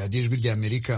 radiyo ijwi ry'amerika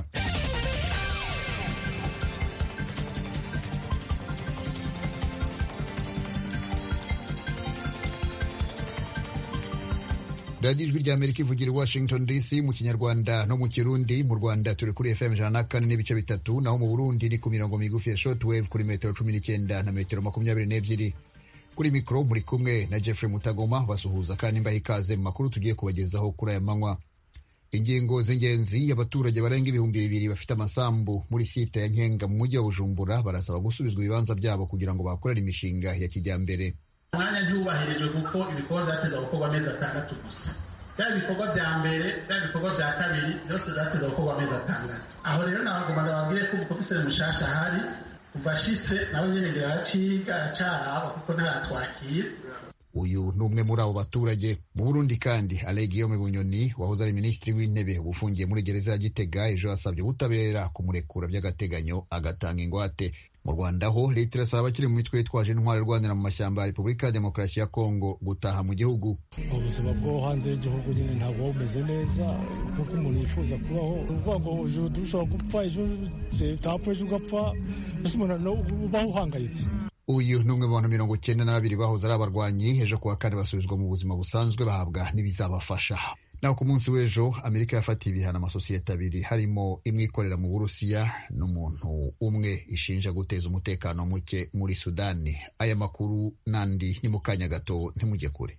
radiyo ijwi ry'amerika ivugira i washington dc mu kinyarwanda no mu kirundi mu rwanda turi kuri fm ijana na kane n'ibice bitatu naho mu burundi ni ku mirongo migufi ya shortwave kuri metero cumi n'icyenda na metero makumyabiri n'ebyiri kuri mikoro muri kumwe na jeffrey mutagoma basuhuza kandi mbaha ikaze mu makuru tugiye kubagezaho kuri aya manywa ingingo z'ingenzi abaturage barenga ibihumbi bibiri bafite amasambu muri site ya nkenga mu mujyi wa bujumbura barasaba gusubizwa ibibanza byabo kugira ngo bakorere imishinga ya kijyambere umwanya ntiwubahirijwe kuko ibikorwa byateza gukorwa amezi atandatu gusa byaba ibikorwa bya mbere byaba ibikorwa bya kabiri byose byateza gukorwa amezi atandatu aho rero nabagomba bababwire ko umukomiseri mushasha ahari kuva ashitse nawe nyine ngira araciga aracaraba kuko ntaratwakira uyu ni umwe muri abo baturage mu burundi kandi ale guillaume bunyoni wahoze ari minisitiri w'intebe uba ufungiye muri gereza ya gitega ejo yasabye ubutabera kumurekura by'agateganyo agatanga ingwate mu rwanda ho leta irasaba abakiri mu mitwe yitwaje intwari irwanira mu mashyamba ya repubulika ya demokarasi ya kongo gutaha mu gihugu ubuzima bwo hanze y'igihugu nyine ntabwo buba bumeze neza kuko umuntu yifuza kubaho uvuga ngo ejo dushobora gupfa ejo utapfa ejo ugapfa mbese umuntu ubaho uhangayitse uyu ni umwe mu bantu mirongo icyenda na babiri bahoze ari abarwanyi ejo kuwa kane basubizwa mu buzima busanzwe bahabwa n'ibizabafasha naho ku munsi w'ejo amerika yafatiye ibihano amasosiyete abiri harimo imwe ikorera mu burusiya n'umuntu umwe ishinja guteza umutekano muke muri sudani aya makuru n'andi ni mu kanya gato ntimujye kure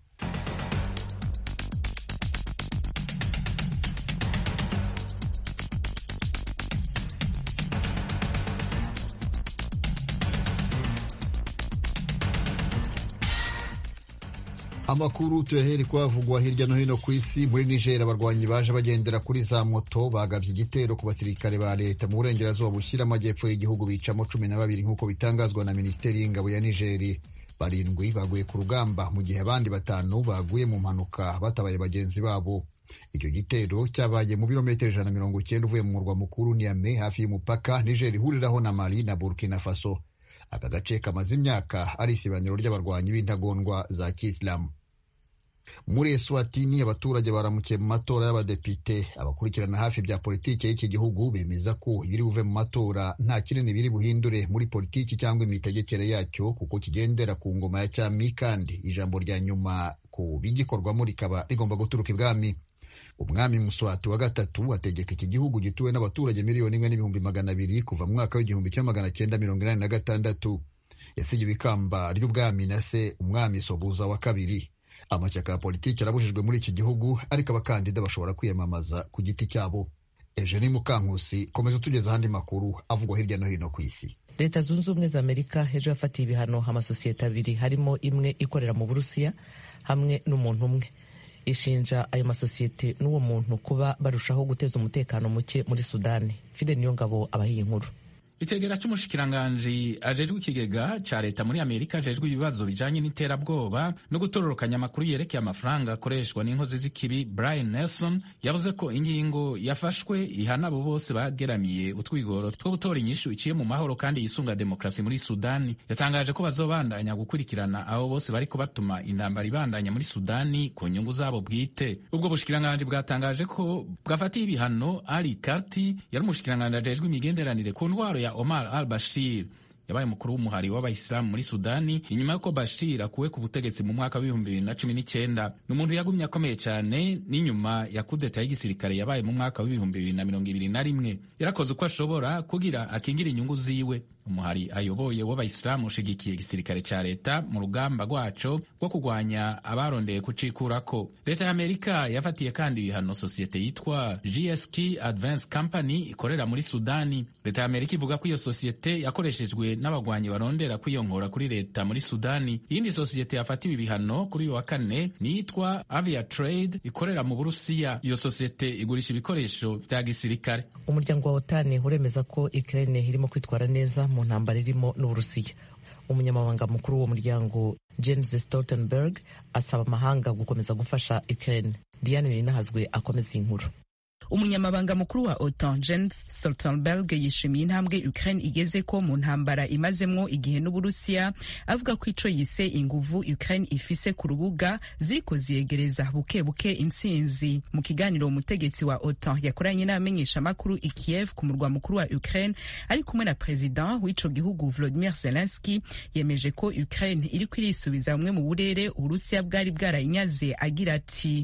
amakuru tuyahere kwavugwa hirya no hino ku isi muri niger abarwanyi baje bagendera kuri za moto bagabye igitero ku basirikare ba leta mu burengerazuba bushyira amajyepfo y'igihugu bicamo cumi na babiri nk'uko bitangazwa na minisiteri y'ingabo ya nigeri barindwi baguye ku rugamba mu gihe abandi batanu baguye mu mpanuka batabaye bagenzi babo icyo gitero cyabaye mu birometero ijana na mirongo icyenda uvuye mu murwa mukuru niame hafi y'umupaka niger ihuriraho na mali na burkina faso aka gace kamaze imyaka ari isibaniro ry'abarwanyi b'intagondwa za kisilamu muri eswatini abaturage baramukiye mu matora y'abadepite abakurikirana hafi bya politiki y'iki gihugu bemeza ko ibiri buve mu matora nta kinini biri buhindure muri politiki cyangwa imitegekere yacyo kuko kigendera ku ngoma ya cyami kandi ijambo rya nyuma ku bigikorwamo rikaba rigomba guturuka ibwami umwami muswati wa gatatu ategeka iki gihugu gituwe n'abaturage miliyoni imwe n'ibihumbi magana abiri kuva mu mwaka w'igihumbi kimwe magana cyenda mirongo inani na gatandatu yasigiwe ikamba ry'ubwami na se umwami sobuza wa kabiri amashyaka ya politiki arabujijwe muri iki gihugu ariko abakandida bashobora kwiyamamaza ku giti cyabo eugenie mukankusi komeza utugeza ahandi makuru avugwa hirya no hino ku isi leta zunze ubumwe za amerika ejo yafatiye ibihano amasosiyete abiri harimo imwe ikorera mu burusiya hamwe n'umuntu umwe ishinja ayo masosiyete n'uwo muntu kuba barushaho guteza umutekano muke muri sudani fide niyo ngabo abahiye inkuru itegera cy'umushikiranganji ajejwe ikigega ca leta muri amerika ajejwe ibibazo bijanye n'iterabwoba no gutororokanya amakuru yerekeye amafaranga akoreshwa n'inkozi z'ikibi brian nelson yavuze ko ingingo yafashwe ihana abo bose bageramiye utwigoro two gutora inyishu iciye mu mahoro kandi yisunga demokarasi muri sudani yatangaje ko bazobandanya gukurikirana abo bose bariko batuma intambara ibandanya muri sudani ku nyungu zabo bwite ubwo bushikiranganji bwatangaje ko bwafatiye ibihano ali karti yari umushikiranganji ajejwe imigenderanire ku ndwaro ya Omar al-Bashir yabaye umukuru w'umuhari w'abayisilamu muri sudani inyuma y'uko bashir akuwe ku butegetsi mu mwaka w'ibihumbi bibiri na cumi n'icyenda ni umuntu yagumye akomeye cyane n'inyuma ya kudeta y'igisirikare yabaye mu mwaka w'ibihumbi bibiri na mirongo ibiri na rimwe yarakoze uko ashobora kugira akingire inyungu ziwe umuhari ayoboye w'abayisilamu ushigikiye igisirikare cya leta mu rugamba rwaco rwo kurwanya abarondeye kucikurako leta ya amerika yafatiye kandi ibihano sosiyete yitwa gsk advance company ikorera muri sudani leta ya amerika ivuga ko iyo sosiyete yakoreshejwe n'abagwanyi barondera kwiyonkora kuri leta muri sudani iyindi sosiyete yafatiwe ibihano kuri uyu wa kane niyitwa avia trade ikorera mu burusiya iyo sosiyete igurisha ibikoresho vya gisirikare umuryango wa otani uremeza ko ukraine irimo kwitwara neza mu ntambara irimo n'uburusiya umunyamabanga mukuru w'uwo muryango james stoltenberg asaba amahanga gukomeza gufasha ukraine diane ninahazwe akomeza iyi nkuru umunyamabanga mukuru wa otan jens stoltenberg yishimiye intambwe ukraine igeze ko mu ntambara imazemwo igihe n'uburusiya avuga ko ico yise inguvu ukraine ifise ku rubuga ziriko ziyegereza buke buke intsinzi mu kiganiro umutegetsi wa otan yakoranye n'abamenyeshamakuru i kiev ku murwa mukuru wa ukraine ari kumwe na perezida w'ico gihugu volodimir zelenski yemeje ko ukraine iriko irisubiza bumwe mu burere uburusiya bwari bwarayinyaze agira ati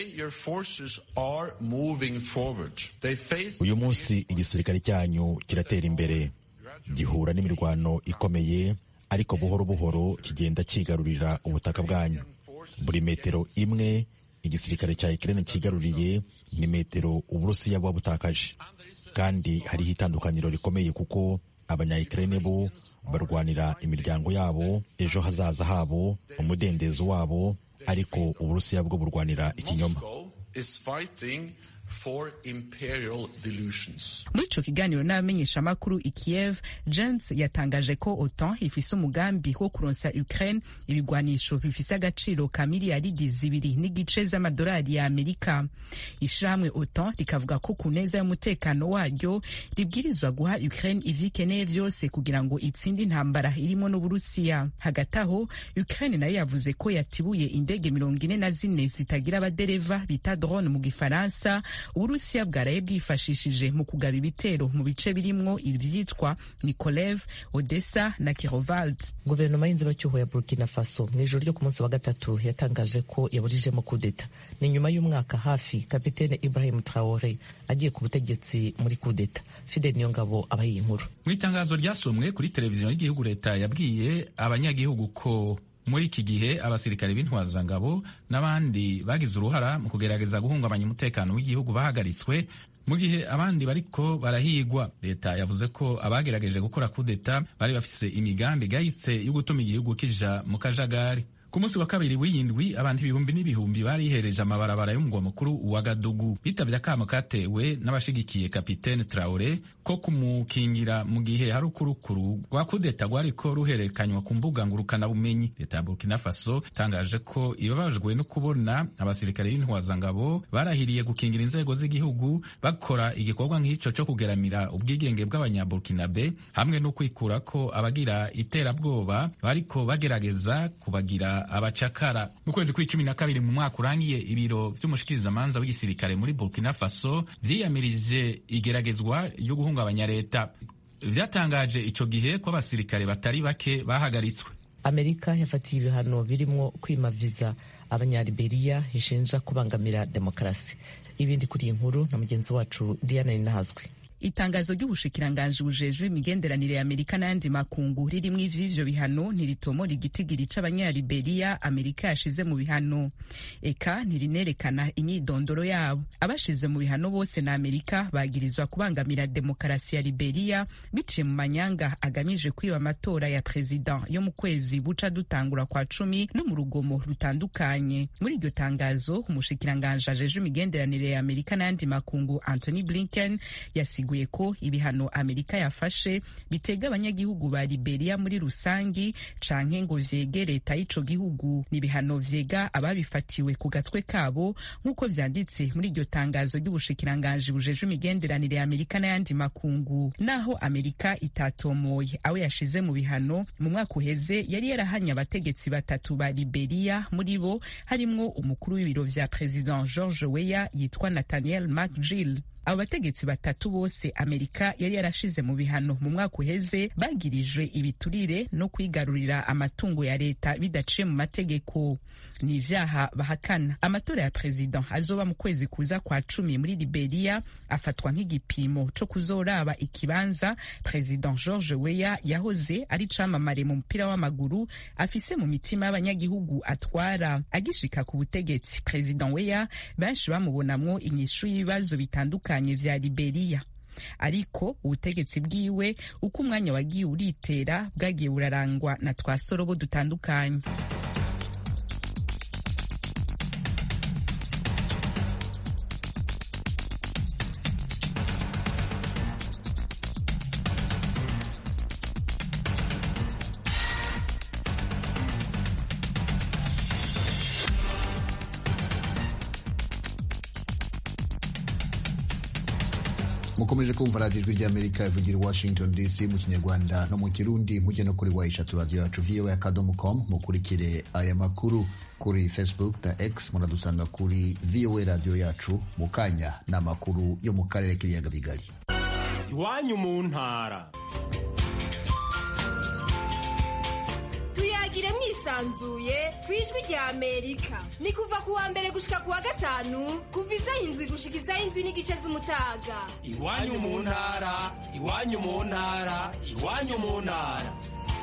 uyu munsi igisirikare cyanyu kiratera imbere gihura n'imirwano ikomeye ariko buhoro buhoro kigenda kigarurira ubutaka bwanyu buri metero imwe igisirikare cya Ukraine kigaruriye ni metero uburusiya buba butakaje kandi hariho itandukaniro rikomeye kuko abanya-Ukraine bo barwanira imiryango yabo ejo hazaza habo umudendezo wabo ariko uburusiya bwo burwanira ikinyoma muri ico kiganiro n'abamenyeshamakuru i kiev jens yatangaje ko otan ifise umugambi wo kuronsa ukraine ibigwanisho bifise agaciro ka miliyaridi zibiri n'igice z'amadolari ya amerika ishirahamwe otan rikavuga ko ku neza y'umutekano waryo ribwirizwa guha ukraine ivyikeneye vyose kugira ngo itsinde intambara irimo n'uburusiya hagati aho ukraine nayo yavuze ko yatibuye indege mirongo ine na zine zitagira abadereva bita drone mu gifaransa uburusiya bwaraye bwifashishije mu kugaba ibitero mu bice birimwo ivyitwa nikolev odessa na kirovald guverinoma y'inzibacyuho ya burkina faso mu ijoro ryo ku munsi wa gatatu yatangaje ko yaburijemo kudeta ni nyuma y'umwaka hafi kapitene ibrahim traore agiye ku butegetsi muri kudeta fidel niyongabo abaye inkuru mu itangazo ryasomwe kuri televiziyo y'igihugu leta yabwiye abanyagihugu ko muri iki gihe abasirikare b'intwazangabo n'abandi bagize uruhara mu kugerageza guhungabanya umutekano w'igihugu bahagaritswe mu gihe abandi bariko barahigwa leta yavuze ko abagerageje gukora kudeta bari bafise imigambi igayitse yo gutuma igihugu kija mu kajagari ku munsi wa kabiri w'iyindwi abantu ibihumbi n'ibihumbi barihereje amabarabara y'umugwa mukuru wa gadugu bitavye akamo katewe n'abashigikiye kapitene traore ko kumukingira mu gihe hari ukurukuru rwa kudeta rwariko ruhererekanywa ku mbuga ngurukanabumenyi leta ya burkina faso itangaje ko ibabajwe no kubona abasirikare b'intwazangabo barahiriye gukingira inzego z'igihugu bakora igikorwa nk'ico co kugeramira ubwigenge bw'abanyaburkinabe hamwe no kwikura ko abagira iterabwoba bariko bagerageza kubagira abacakara mu kwezi kw'icumi na kabiri mu mwaka urangiye ibiro vy'umushikirizamanza w'igisirikare muri burkina faso vyiyamirije igeragezwa ryo guhungabanya leta vyatangaje ico gihe ko abasirikare batari bake bahagaritswe amerika yafatiye ibihano birimwo kwima viza abanyaliberiya ishinja kubangamira demokarasi ibindi kuri iyi nkuru na mugenzi wacu diana ninahazwi itangazo ry'ubushikiranganji bujejwe imigenderanire ya amerika n'ayandi makungu ririmwo ivy'ivyo bihano ntiritomora igitigiri c'abanyaliberiya amerika yashize mu bihano eka ntirinerekana imyidondoro yabo abashize mu bihano bose na amerika bagirizwa kubangamira demokarasi ya liberiya biciye mu manyanga agamije kwiba amatora ya perezida yo mu kwezi buca dutangura kwa cumi no mu rugomo rutandukanye muri iryo tangazo umushikiranganji ajejwe imigenderanire ya amerika n'ayandi makungu anthony blinken yasiga ko ibihano amerika yafashe bitega abanyagihugu ba liberiya muri rusangi canke ngo vyege leta y'ico gihugu ni ibihano vyega ababifatiwe ku gatwe kabo nk'uko vyanditse muri iryo tangazo ry'ubushikiranganji bujejwe imigenderanire ya amerika n'ayandi makungu naho amerika itatomoye abo yashize mu bihano mu mwaka uheze yari yarahanye abategetsi batatu ba liberiya muri bo harimwo umukuru w'ibiro vya president george weya yitwa nathaniel mcgill abo bategetsi batatu bose amerika yari yarashize mu bihano mu mwaka uheze bagirijwe ibiturire no kwigarurira amatungo ya leta bidaciye mu mategeko ni ivyaha bahakana amatora ya perezida azoba mu kwezi kuza kwa cumi muri liberiya afatwa nk'igipimo co kuzoraba ikibanza perezida george weya yahoze ari camamare mu mupira w'amaguru afise mu mitima y'abanyagihugu atwara agishika ku butegetsi perezida weya benshi bamubonamwo inyishu y'ibibazo bitandukanye vya liberiya ariko ubutegetsi bwiwe uko umwanya wagiye uritera bwagiye burarangwa na twasorobo dutandukanye mukomeje kumva radiyo ijwi ry'amerika ivugira i washington dc mu kinyarwanda no mu kirundi mujye no kuri wayishatu radiyo yacu voa akadomo com mukurikire aya makuru kuri facebook na x muradusanga kuri voa radiyo yacu mu kanya ni amakuru yo mu karere k'ibiyaga bigari iwanyu mu ntara tuyagire mwisanzuye ku ijwi rya amerika ni kuva ku wa mbere gushika ku wa gatanu kuva isaha indwi gushika isaha indwi n'igice z'umutaga iwanyu mu ntara iwanyu mu ntara iwanyu mu ntara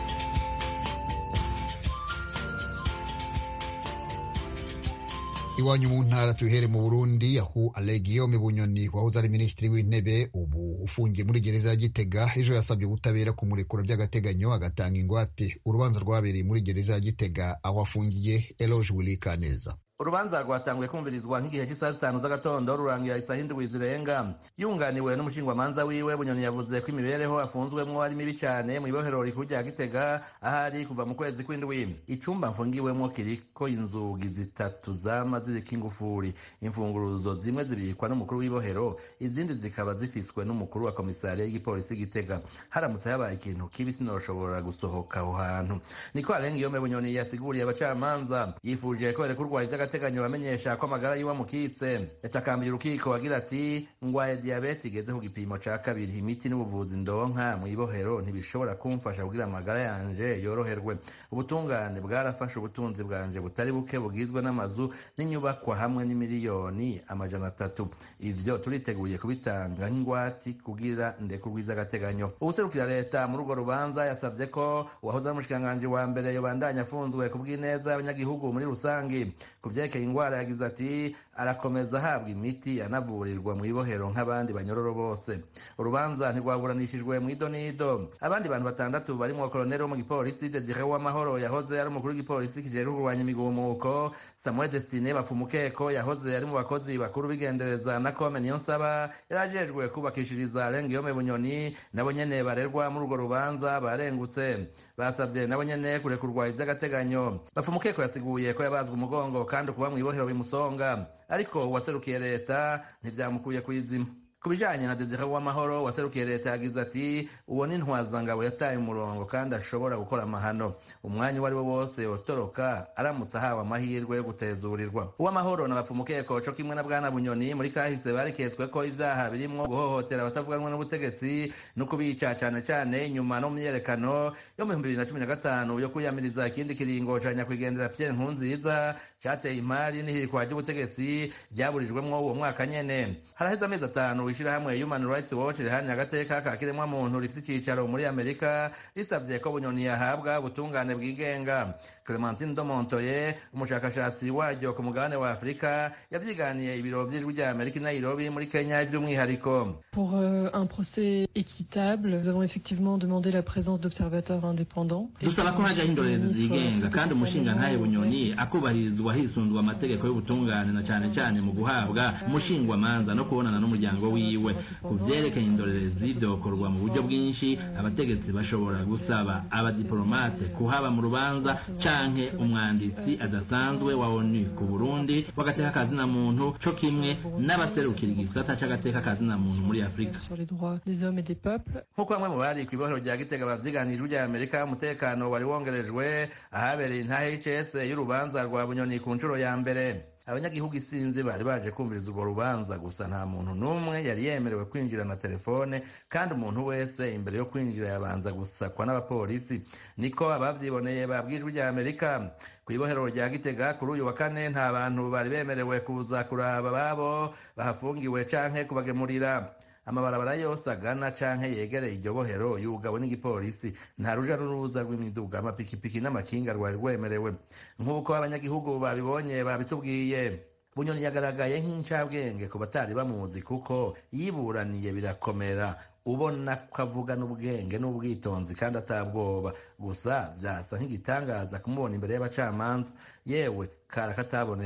iwanyu mu ntara tuhere mu burundi aho alegiyome bunyoni wahoze ari minisitiri w'intebe ubu ufungiye muri gereza ya gitega ejo yasabye ubutabera kumurekura by'agateganyo agatanga ingwate urubanza rwabereye muri gereza ya gitega aho afungiye eloge wilikaneza urubanza rwatanguye kumvirizwa nk'igihe cy'isaha zitanu z'agatondo rurangira isaha indwi zirenga yunganiwe n'umushingwamanza wiwe bunyoni yavuze ko imibereho afunzwemwo ari mibi cyane mu ibohero rikuru rya gitega ahari kuva mu kwezi kw'indwi icumba mfungiwemwo kiriko inzugi zitatu zama ziriko ingufuri imfunguruzo zimwe zibikwa n'umukuru w'ibohero izindi zikaba zifiswe n'umukuru wa komisariya y'igipolisi gitega haramutse habaye ikintu kibi sinoshobora gusohoka aho hantu niko arenga iyome bunyoni yasiguriye abacamanza yifuje ko berekurwa ivy'agateganyo bamenyesha ko amagara yiwe amukitse yatakambiye urukiko agira ati ngwaye diyabete igeze ku gipimo ca kabiri imiti n'ubuvuzi ndonka mu ibohero ntibishobora kumfasha kugira amagara yanje yoroherwe ubutungane bwarafashe ubutunzi bwanje butari buke bugizwe n'amazu n'inyubakwa hamwe n'imiliyoni amajana atatu ivyo turiteguye kubitanga nk'ingwati kugira ndekurwe iz'agateganyo uwuserukira leta muri urwo rubanza yasavye ko uwahoze ari umushikiranganji wa mbere yobandanya afunzwe ku bw'ineza y'abanyagihugu muri rusangi ku vyerekeye ingwara yagize ati arakomeza ahabwa imiti anavurirwa mu ibohero nk'abandi banyororo bose urubanza ntirwaburanishijwe mu idonido abandi bantu batandatu barimwo koloneli wo mu gipolisi desire w'amahoro yahoze ari umukuru w'igipolisi kijejwe kurwanya imigumuko samuel destine bapfumukeko yahoze ari mu bakozi bakuru b'igendereza na kome niyo nsaba yari ajejwe kubakishiriza rengiyome bunyoni nabo nyene barerwa muri urwo rubanza barengutse basavye nabo nyene kurekurwa ivy'agateganyo bapfumukeko yasiguye ko yabazwe umugongo kandi kuba mu ibohero bimusonga ariko uwaserukiye leta ntivyamukuye kw'izima ku bijanye na desire w'amahoro waserukiye leta yagize ati uwo ni ntwazangabo yataye umurongo kandi ashobora gukora amahano umwanya uwo ari wo wose yotoroka aramutse ahawe amahirwe yo gutezurirwa uw'amahoro na bapfumukeko co kimwe na bwana bunyoni muri kahise bariketswe ko ivyaha birimwo guhohotera abatavuganwe n'ubutegetsi no kubica cane cane inyuma no mu myerekano yo mu bihumbi bibiri na cumi na gatanu yo kwiyamiriza ikindi kiringo ca nyakwigendera pierre nkurunziza cateye imari n'ihirikwa ry'ubutegetsi ryaburijwemwo uwo mwaka nyene haraheze amezi atanu ishirahamwe human rights watch riharanira agateka ka kiremwamuntu rifise icicaro muri amerika risavye ko bunyoni yahabwa ubutungane bwigenga clementine domontoye umushakashatsi waryo ku mugabane wa afurika yavyiganiye ibiro vy'ijwi rya amerika i nairobi muri kenya vy'umwihariko Pour euh, un procès équitable, nous avons effectivement demandé la présence d'observateurs indépendants. dusaba ko hajyaho indorerezi zigenga kandi umushingantahe bunyoni akubahirizwa hisunzwe amategeko y'ubutungane na cane cane mu guhabwa umushingwamanza no kubonana n'umuryango wiwe ku vyerekeye indorerezi vyokorwa mu buryo bwinshi abategetsi bashobora gusaba abadiplomate kuhaba mu rubanza canke umwanditsi adasanzwe wa onu ku burundi w'agateka kazina muntu co kimwe n'abaserukira igisata c'agateka kazina muntu muri afurika sur les droits des hommes et des peuples. nk'uko bamwe mu bari kw'ibohero rya gitega bavyiganije rya amerika umutekano wari wongerejwe ahabereye intahe y'ics y'urubanza rwa bunyoni ku nshuro ya mbere abanyagihugu isinzi bari baje kumviriza urwo rubanza gusa nta muntu n'umwe yari yemerewe kwinjira na telefone kandi umuntu wese imbere yo kwinjira yabanza gusakwa n'abapolisi niko abavyiboneye babwijwe rya amerika ku ibohero rya gitega kuri uyu wa kane nta bantu bari bemerewe kuza kuraba babo bahafungiwe canke kubagemurira amabarabara yose agana canke yegereye iryo bohero yugawe n'igipolisi nta ruja n'uruza rw'imiduga amapikipiki n'amakinga rwari rwemerewe nk'uko abanyagihugu babibonye babitubwiye bunyoni yagaragaye nk'incabwenge ku batari bamuzi kuko yiburaniye birakomera ubona ko avugana ubwenge n'ubwitonzi kandi atabwoba gusa vyasa nk'igitangaza kumubona imbere y'abacamanza yewe kara katabonetse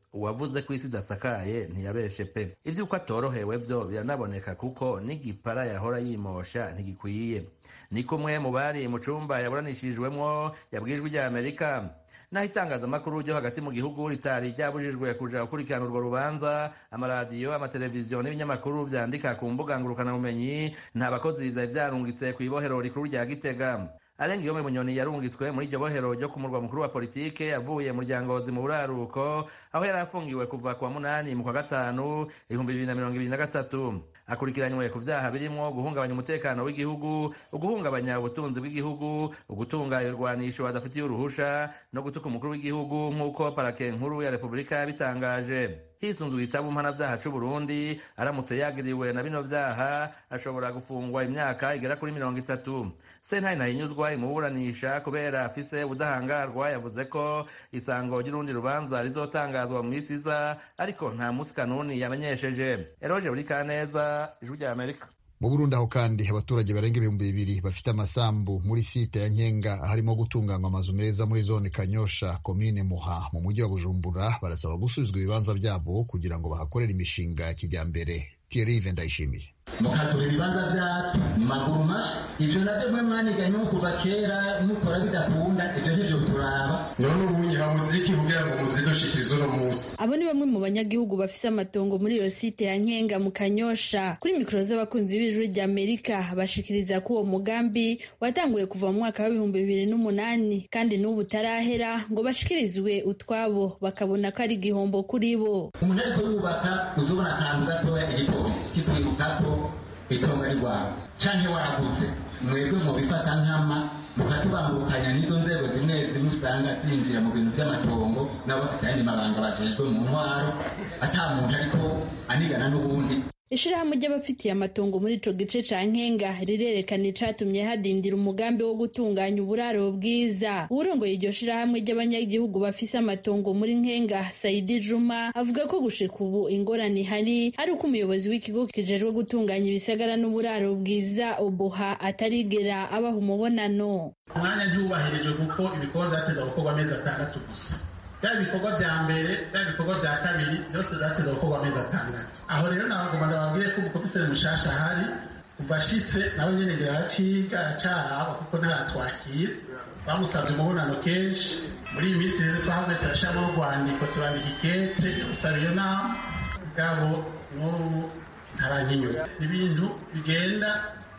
uwavuze ko isi idasakaye ntiyabeshe pe ivy'uko atorohewe vyo biranaboneka kuko n'igipara yahora yimosha ntigikwiye ni kumwe mu bari mu cumba yaburanishirijwemwo yabwijwe rya amerika naho itangazamakuru ryo hagati mu gihugu ritari ryabujijwe kuja gukurikirana urwo rubanza amaradiyo amateleviziyo n'ibinyamakuru vyandika ku mbuga ngurukanabumenyi nta bakozi vyari vyarungitse kw'ibohero rikuru rya gitega arenga iyo munyoni yarungitswe muri iryo bohero ryo ku murwa mukuru wa politike avuye mu ryangozi mu buraruko aho yari afungiwe kuva ku wa munani mu kwa gatanu ibihumbi bibiri na mirongo ibiri na gatatu akurikiranywe ku vyaha birimwo guhungabanya umutekano w'igihugu uguhungabanya ubutunzi bw'igihugu ugutunga irwanisho badafitiye uruhusha no gutuka umukuru w'igihugu nk'uko parake nkuru ya repubulika yabitangaje hisunzwe igitabo mpanavyaha c'uburundi aramutse yagiriwe na bino vyaha ashobora gufungwa imyaka igera kuri mirongo itatu sentare ntahinyuzwa imuburanisha kubera afise ubudahangarwa yavuze ko isango ry'urundi rubanza rizotangazwa mu misi iza ariko nta musi kanuni yamenyesheje eroje buri kaneza ijwi rya amerika mu burundi aho kandi abaturage barenga ibihumbi bibiri bafite amasambu muri site ya nkenga harimo gutunganywa amazu meza muri zone kanyosha komine muha mu mujyi wa bujumbura barasaba gusubizwa ibibanza byabo kugira ngo bahakorere imishinga ya kijyambere thierry ndayishimiye mukatura ibibanza byacu mu maguru mashya ibyo nabyo mwe mwaniganye kuva kera mukora bidakunda ibyo ntibyo turaba none ubu nyirabuziki kugira ngo muzidushikirize uno munsi abo ni bamwe mu banyagihugu bafise amatongo muri iyo site ya nkenga mu kanyosha kuri mikoro z'abakunzi b'ijwi rya amerika bashikiriza ko uwo mugambi watanguye kuva mu mwaka w'ibihumbi bibiri n'umunani kandi n'ubu utarahera ngo bashikirizwe utwabo bakabona ko ari igihombo kuri bo umuntu ariko yubaka uzubona akantu gatoya igipolisi kikwibuka ko itongo ari rwawe canke waraguze mwebwe mubifata nkama mukatubangukanya n'izo nzego zimwe zimwe usanga zinjira mu bintu vy'amatongo nabo bafite ayandi mabanga bajejwe mu ntwaro ata muntu ariko anigana n'ubundi ishirahamwe ry'abafitiye amatongo muri ico gice ca nkenga rirerekana icatumye hadindira umugambi wo gutunganya uburaro bwiza uwurongoye iryo shirahamwe ry'abanyagihugu bafise amatongo muri nkenga saidi juma avuga ko gushika ubu ingorane ihari ari uko umuyobozi w'ikigo kijejwe gutunganya ibisagara n'uburaro bwiza oboha atarigera abaha umubonano umwanya ntiwubahirijwe kuko ibikorwa vyateza gukorwa amezi atandatu gusa byaba ibikorwa vya mbere byaba ibikorwa vya kabiri byose byateza gukorwa amezi atandatu aho rero nabagomba ndababwire ko umukomiseri mushasha ahari kuva ashitse nawe nyene ngira araciga aracaraba kuko ntaratwakira bamusabye umubonano kenshi muri iyi minsi rero twahavuye turashiramo urwandiko turandika ikete gusaba iyo nama bwabo n'ubu ntaranyinyura ibintu bigenda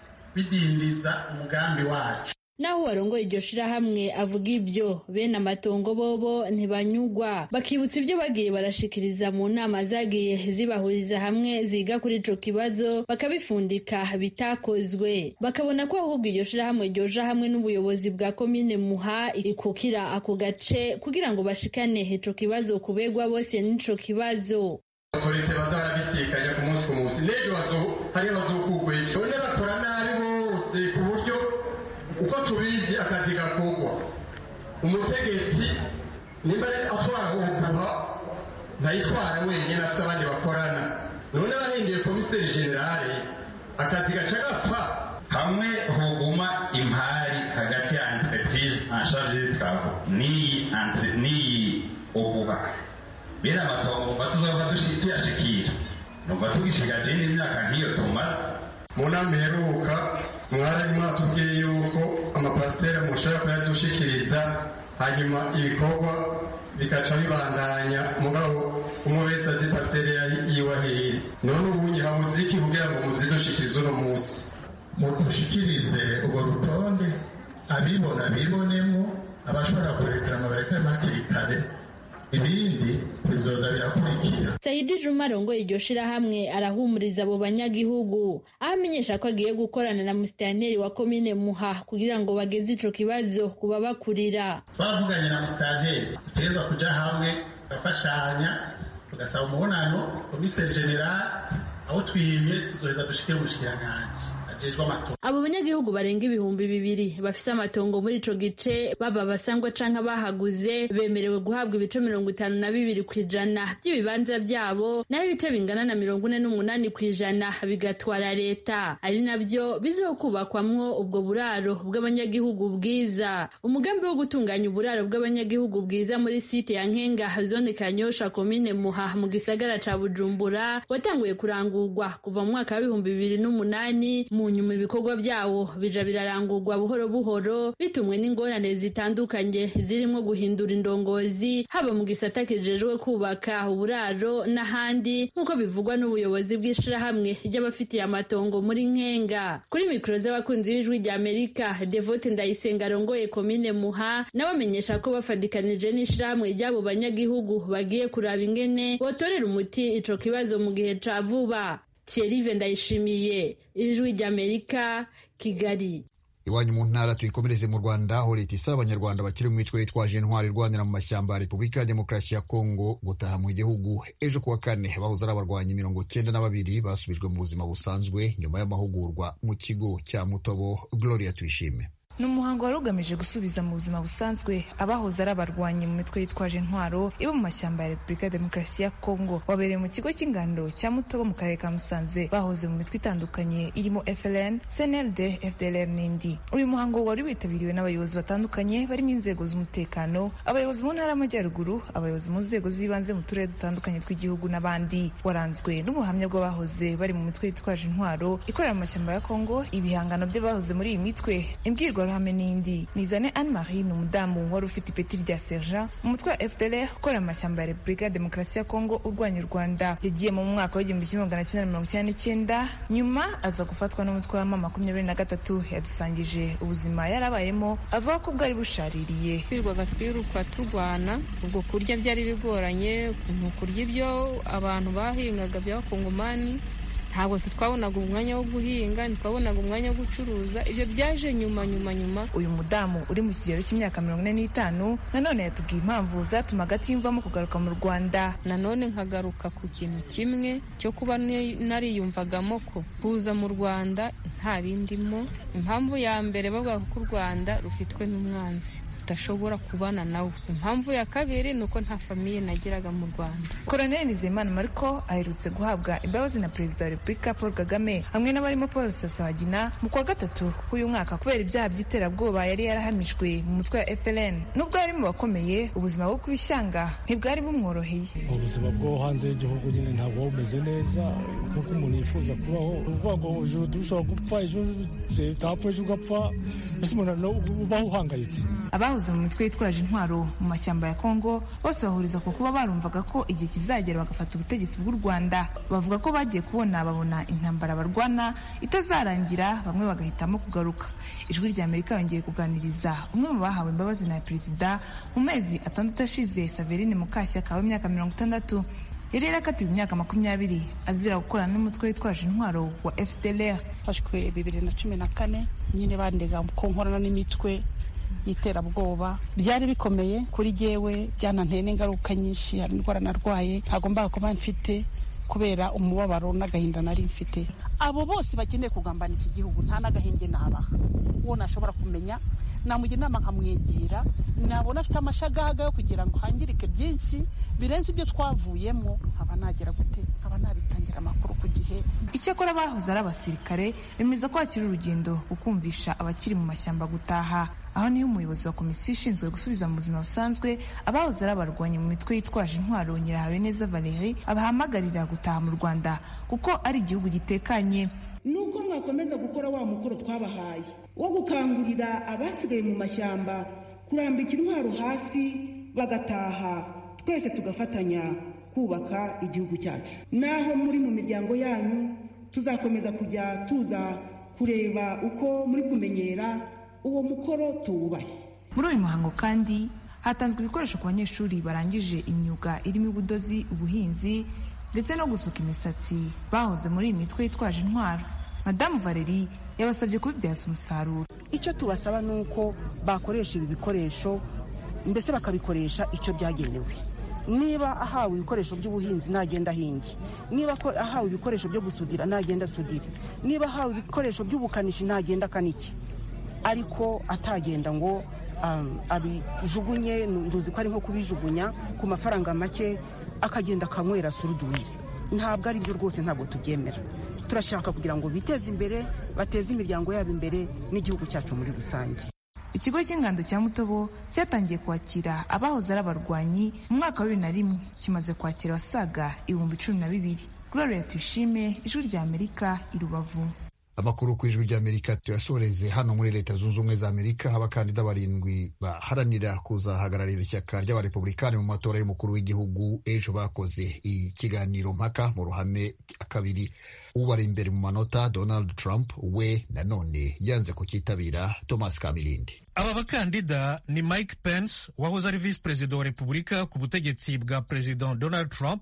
bidindiza umugambi wacu naho warongoye iryo shirahamwe avuga ibyo bene amatongo bobo ntibanyugwa bakibutsa ibyo bagiye barashikiriza mu nama zagiye zibahuriza hamwe ziga kuri ico kibazo bakabifundika bitakozwe bakabona ko ahubwo iryo shirahamwe ryoja hamwe n'ubuyobozi bwa komine muha ikukira ako gace kugira ngo bashikane ico kibazo kubegwa bose n'ico kibazo otorite bazarabisikanya ku munsi ku munsi n'ejo hariho bazokugwe none bakora nabi bose ku buryo uko tubizi akazi gakorwa umutegetsi nimba atwara ubuguha ntayitwara wenyine afite abandi bakorana none abahinduye komiseri generale akazi gaca gapfa hamwe huguma impari hagati ya entreprise en charge y'ibitabo n'iyi n'iyi ubuha bene amatongo batuzaba tuyashikira numva tugishigaje n'imyaka nk'iyo tumaze mu nama iheruka mwari mwatubwiye yuko amaparasera mushobora kuyadushikiriza hanyuma ibikorwa bikaca bibandanya mugabo umwe wese azi parasere yiwahiri none ubu habuze iki kugira ngo muzidushikirize uno munsi mudushikirize urwo rutonde abibona bibonemo abashobora kurekerana barekerana hakiri kare ibindi bizoza birakurikira sayidi juma arongoye iryo shirahamwe arahumuriza abo banyagihugu aho amenyesha ko agiye gukorana na musitanteri wa komine muha kugira ngo bageze ico kibazo kuba bakurira twaravuganye na musitanteri dutegerezwa kuja hamwe tugafashanya tugasaba umubonano komiseri general aho twimye tuzoheza dushikire umushikiranganji ajejwe amatora abo banyagihugu barenga ibihumbi bibiri bafise amatongo muri ico gice baba basangwa canke abahaguze bemerewe guhabwa ibice mirongo itanu na bibiri ku ijana by'ibibanza byabo naho ibice bingana na mirongo ine n'umunani ku ijana bigatwara leta ari nabyo bizokubakwamwo ubwo buraro bw'abanyagihugu bwiza umugambi wo gutunganya uburaro bw'abanyagihugu bwiza muri site ya nkenga zone kanyosha komine muha mu gisagara ca bujumbura watanguye kurangurwa kuva mu mwaka w'ibihumbi bibiri n'umunani mu nyuma ibikorwa byawo bija birarangurwa buhoro buhoro bitumwe n'ingorane zitandukanye zirimo guhindura indongozi haba mu gisata kijejwe kubaka uburaro n'ahandi nk'uko bivugwa n'ubuyobozi bw'ishirahamwe ry'abafitiye amatongo muri nkenga kuri mikoro z'abakunzi b'ijwi rya amerika devote ndayisenga arongoye komine muha nawe amenyesha ko bafadikanije n'ishirahamwe ry'abo banyagihugu bagiye kuraba ingene botorera umuti ico kibazo mu gihe ca vuba thierry ndayishimiye ijwi rya amerika kigali iwanyu mu ntara tuyikomereze mu rwanda aho leta isaba abanyarwanda bakiri mu mitwe yitwaje intwari irwanira mu mashyamba ya repubulika ya demokarasi ya kongo gutaha mu gihugu ejo kuwa kane bahoze ari abarwanyi mirongo cyenda na babiri basubijwe mu buzima busanzwe nyuma y'amahugurwa mu kigo cya mutobo gloria tuyishime ni umuhango wari ugamije gusubiza mu buzima busanzwe abahoze ari abarwanyi mu mitwe yitwaje intwaro ibo mu mashyamba ya repubulika ya demokarasi ya kongo wabereye mu kigo cy'ingando cya mutobo mu karere ka musanze bahoze mu mitwe itandukanye irimo fln cnld fdlr n'indi uyu muhango wari witabiriwe n'abayobozi batandukanye barimo inzego z'umutekano abayobozi mu ntara y'amajyaruguru abayobozi mu nzego z'ibanze mu turere dutandukanye tw'igihugu n'abandi waranzwe n'ubuhamya bw'abahoze bari mu mitwe yitwaje intwaro ikorera mu mashyamba ya kongo ibihangano by'abahoze muri iyi mitwe imbwirwa ruhame n'indi nizane anne marie ni umudamu wari ufite ipeti rya sergent mu mutwe wa fdr ukorera amashyamba ya repubulika ya demokarasi ya kongo urwanya u rwanda yagiye mu mwaka w'igihumbi kimwe magana cyenda mirongo icyenda n'icyenda nyuma aza gufatwa n'umutwe wa mama makumyabiri na gatatu yadusangije ubuzima yarabayemo avuga ko bwari bushaririye twirwaga twiruka turwana ubwo kurya byari bigoranye ukuntu kurya ibyo abantu bahingaga by'abakongomani ntabwo twabonaga umwanya wo guhinga ntitwabonaga umwanya wo gucuruza ibyo byaje nyuma nyuma nyuma uyu mudamu uri mu kigero cy'imyaka mirongo ine n'itanu nanone yatubwiye impamvu zatumaga atiyumvamo kugaruka mu rwanda nanone nkagaruka ku kintu kimwe cyo kuba nariyumvagamo ko kuza mu rwanda nta bindimo impamvu ya mbere bavuga ko u rwanda rufitwe n'umwanzi udashobora kubana nawe impamvu ya kabiri ni uko nta famiye nagiraga mu rwanda koroneli nizeyimana mariko aherutse guhabwa imbabazi na perezida wa repubulika paul kagame hamwe n'abarimo paul sasabagina mu kwa gatatu k'uyu mwaka kubera ibyaha by'iterabwoba yari yarahamijwe mu mutwe wa fln nubwo yari mu bakomeye ubuzima bwo ku ishyanga ntibwari bumworoheye ubuzima bwo hanze y'igihugu nyine ntabwo buba bumeze neza nk'uko umuntu yifuza kubaho uvuga ngo ejo dushobora gupfa ejo utapfa ejo ugapfa mbese umuntu ubaho uhangayitse abahoze mu mitwe yitwaje intwaro mu mashyamba ya kongo bose bahuriza ku kuba barumvaga ko igihe kizagera bagafata ubutegetsi bw'u rwanda bavuga ko bagiye kubona babona intambara barwana itazarangira bamwe bagahitamo kugaruka ijwi rya amerika yongeye kuganiriza umwe mu bahawe imbabazi na perezida mu mezi atandatu ashize saverine mukashyaka w'imyaka mirongo itandatu yari yarakatiwe imyaka makumyabiri azira gukorana n'umutwe witwaje intwaro wa fdlr mfashwe bibiri na cumi na kane nyine bandega ko nkorana n'imitwe y'iterabwoba byari bikomeye kuri jyewe byananteye n'ingaruka nyinshi hari indwara narwaye ntabwo mbaga kuba mfite kubera umubabaro n'agahinda nari mfite abo bose bakeneye kugambana iki gihugu nta n'agahinge nabaha uwo nashobora kumenya namugira inama nkamwegera nabona afite amashagaga yo kugira ngo hangirike byinshi birenze ibyo twavuyemo nkaba nagera gute nkaba nabitangira amakuru ku gihe icyakora bahoze ari abasirikare bemeza ko hakiri urugendo gukumvisha abakiri mu mashyamba gutaha aho niho umuyobozi wa komisiyo ishinzwe gusubiza mu buzima busanzwe abahoze ari abarwanyi mu mitwe yitwaje intwaro nyirahabineza valeri abahamagarira gutaha mu rwanda kuko ari igihugu gitekanye nuko mwakomeza gukora wa mukoro twabahaye wo gukangurira abasigaye mu mashyamba kurambika intwaro hasi bagataha twese tugafatanya kubaka igihugu cyacu naho muri mu miryango yanyu tuzakomeza kujya tuza kureba uko muri kumenyera uwo mukoro tuwubahe muri uyu muhango kandi hatanzwe ibikoresho ku banyeshuri barangije imyuga irimo ubudozi ubuhinzi ndetse no gusuka imisatsi bahoze muri iyi mitwe yitwaje intwaro madamu valeri yabasabye kubibyaza umusaruro icyo tubasaba ni uko bakoresha ibi bikoresho mbese bakabikoresha icyo byagenewe niba ahawe ibikoresho by'ubuhinzi nagenda ahinge niba ahawe ibikoresho byo gusudira nagenda asudire niba ahawe ibikoresho by'ubukanishi nagenda akanike ariko atagenda ngo abijugunye nduzi ko ari nko kubijugunya ku mafaranga make akagenda akanywera suruduwiri ntabwo ari byo rwose ntabwo tubyemera turashaka kugira ngo biteze imbere bateze imiryango yabo imbere n'igihugu cyacu muri rusange ikigo cy'ingando cya mutobo cyatangiye kwakira abahoze ari abarwanyi mu mwaka wa bibiri na rimwe kimaze kwakira abasaga ibihumbi cumi na bibiri gloria tuyishime ijwi rya amerika i rubavu amakuru ku ijwi ry'amerika tuyasoreze hano muri leta zunze ubumwe za amerika abakandida barindwi baharanira kuzahagararira ishyaka ry'abarepublikani mu matora y'umukuru w'igihugu ejo bakoze ikiganiro mpaka mu ruhame kabiri ubara imbere mu manota donald trump we nanone yanze kucyitabira thomas kamilindi aba bakandida ni mike pence wahoze ari visi perezida wa repubulika ku butegetsi bwa perezida donald trump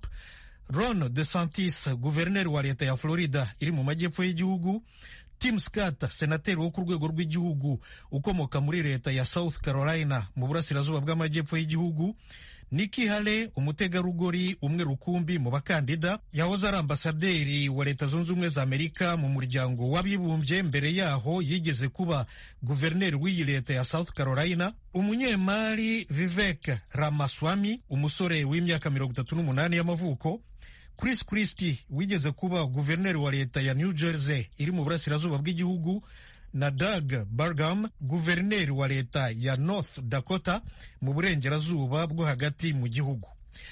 ron desantis guverineri wa leta ya florida iri mu majyepfo y'igihugu tim scott senateri wo ku rwego rw'igihugu ukomoka muri leta ya south carolina mu burasirazuba bw'amajyepfo y'igihugu Nikki Haley umutegarugori umwe rukumbi mu bakandida yahoze ari ambasaderi wa leta zunze ubumwe za amerika mu muryango w'abibumbye mbere yaho yigeze kuba guverineri w'iyi leta ya south carolina umunyemari vivek ramaswamy umusore w'imyaka mirongo itatu n'umunani y'amavuko Chris Christie wigeze kuba guverineri wa leta ya New Jersey iri mu burasirazuba bw'igihugu na Doug Burgum guverineri wa leta ya North Dakota mu burengerazuba bwo hagati mu gihugu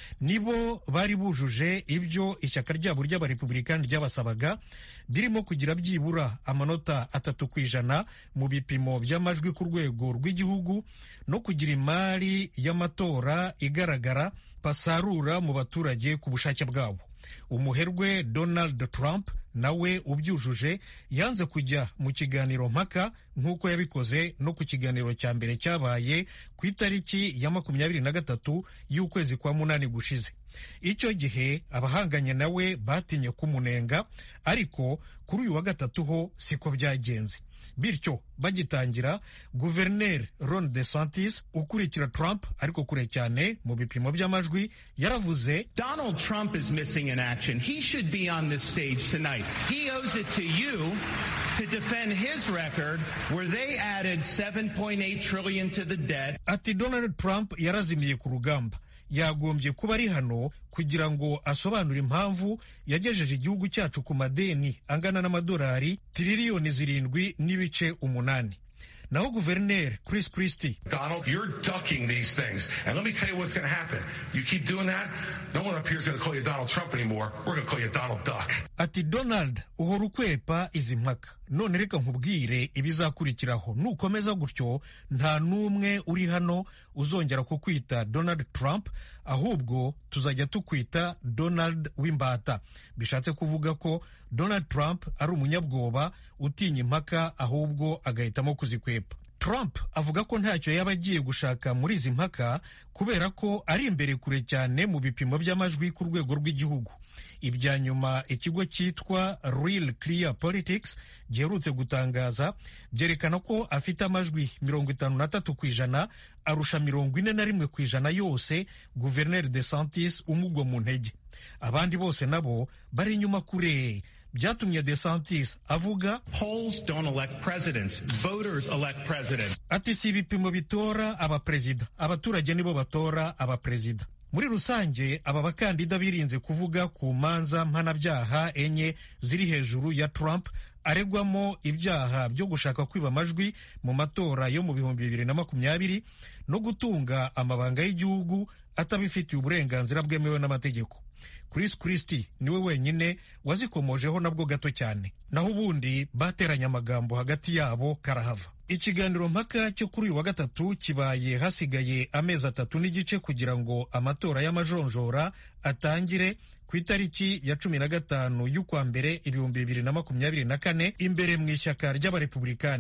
nibo bari bujuje ibyo ishyaka ryabo ry'abarepublikani ryabasabaga birimo kugira byibura amanota atatu ku ijana mu bipimo by'amajwi ku rwego rw'igihugu no kugira imari y'amatora igaragara basarura mu baturage ku bushake bwabo umuherwe donald trump nawe ubyujuje yanze kujya mu kiganiro mpaka nk'uko yabikoze no ku kiganiro cya mbere cyabaye ku itariki ya makumyabiri na gatatu y'ukwezi kwa munani gushize icyo gihe abahanganye nawe batinye kumunenga ariko kuri uyu wa gatatu ho siko byagenze bityo bagitangira guverineri ron desantis ukurikira trump ariko kure cyane mu bipimo by'amajwi yaravuze donald trump is missing in action he should be on this stage tonight he owes it to you to defend his record where they added 7.8 trillion to the debt ati donald trump yarazimiye ku rugamba yagombye kuba ari hano kugira ngo asobanure impamvu yagejeje igihugu cyacu ku madeni angana n'amadolari tiririyoni zirindwi n'ibice umunani naho guverineri Chris Christie Donald, you're ducking these things. And let me tell you what's going to happen. You keep doing that, no one up here is going to call you Donald Trump anymore. We're going to call you Donald Duck. ati donald uhora ukwepa izi mpaka none reka nkubwire ibizakurikiraho nukomeza gutyo nta n'umwe uri hano uzongera kukwita donald trump ahubwo tuzajya tukwita donald w'imbata bishatse kuvuga ko donald trump ari umunyabwoba utinya impaka ahubwo agahitamo kuzikwepa Trump avuga ko ntacyo yaba agiye gushaka muri izi mpaka kubera ko ari imbere kure cyane mu bipimo by'amajwi ku rwego rw'igihugu ibya nyuma ikigo cyitwa Real Clear Politics giherutse gutangaza byerekana ko afite amajwi mirongo itanu na tatu ku ijana arusha mirongo ine na rimwe ku ijana yose guverineri de santis umugwa mu ntege abandi bose nabo bari inyuma kure byatumye de santis avuga polls don't elect presidents voters elect presidents ati si ibipimo bitora abaperezida abaturage nibo batora abaperezida muri rusange aba bakandida birinze kuvuga ku manza mpanabyaha enye ziri hejuru ya Trump aregwamo ibyaha byo gushaka kwiba amajwi mu matora yo mu bihumbi bibiri na makumyabiri no gutunga amabanga y'igihugu atabifitiye uburenganzira bwemewe n'amategeko Chris Christie niwe wenyine wazikomojeho nabwo gato cyane naho ubundi bateranye amagambo hagati yabo karahava ikiganiro mpaka cyo kuri uyu wa gatatu kibaye hasigaye amezi atatu n'igice kugira ngo amatora y'amajonjora atangire ku itariki ya cumi na gatanu y'ukwa mbere ibihumbi bibiri na makumyabiri na kane imbere mu ishyaka ry'abarepublikani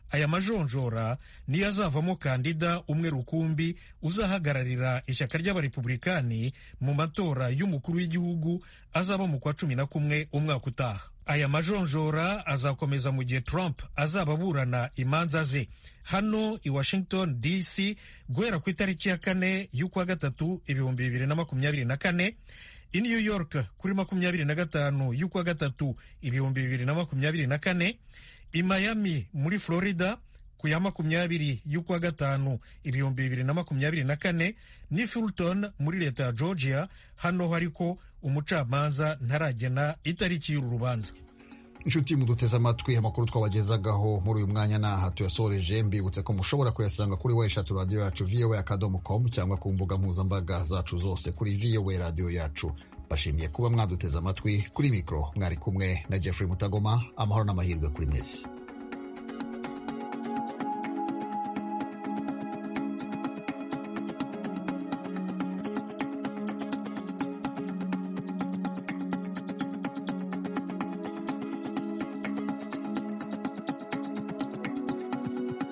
aya majonjora niyo azavamo kandida umwe rukumbi uzahagararira ishyaka ry'abarepublikani mu matora y'umukuru w'igihugu azaba mu kwa cumi na kumwe umwaka utaha aya majonjora azakomeza mu gihe trump azaba aburana imanza ze hano i washington dc guhera ku itariki ya kane y'ukwa gatatu ibihumbi bibiri na makumyabiri na kane i new york kuri makumyabiri na gatanu y'ukwa gatatu ibihumbi bibiri na makumyabiri na kane i miami muri florida ku ya makumyabiri y'ukwa gatanu ibihumbi bibiri na makumyabiri na kane ni fulton muri leta ya georgia hano hariko umucamanza ntaragena itariki y'uru rubanza inshuti muduteze amatwi amakuru twabagezagaho muri uyu mwanya naha tuyasoreje mbibutse ko mushobora kuyasanga kuri we eshatu radiyo yacu voa akadomo com cyangwa ku mbuga mpuzambaga zacu zose kuri voa radiyo yacu bashimiye kuba mwaduteze amatwi kuri mikoro mwari kumwe na jeffrey mutagoma amahoro n'amahirwe kuri mwese